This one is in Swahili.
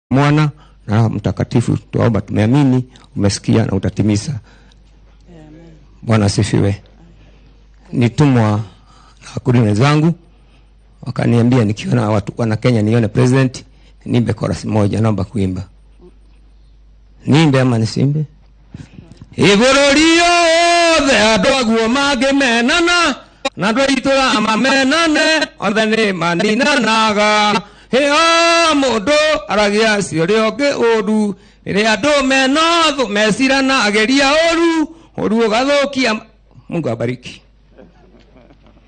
Mwana na Roho Mtakatifu, tuomba, tumeamini, umesikia na utatimiza. Bwana asifiwe. Nitumwa na wakuli wenzangu wakaniambia nikiona watu wana Kenya nione president nimbe chorus moja, naomba kuimba. Nimbe ama nisimbe? Igũrũ riothe andũ aguo mangĩmenana na andũ aitũra amamenane othe nĩ maninanaga hĩo mũndũ aragia ciũrĩa ũngĩ ũru rĩrĩa andũ mena thũ mecirana ageria ũru ũru ũgathũkia Mungu abariki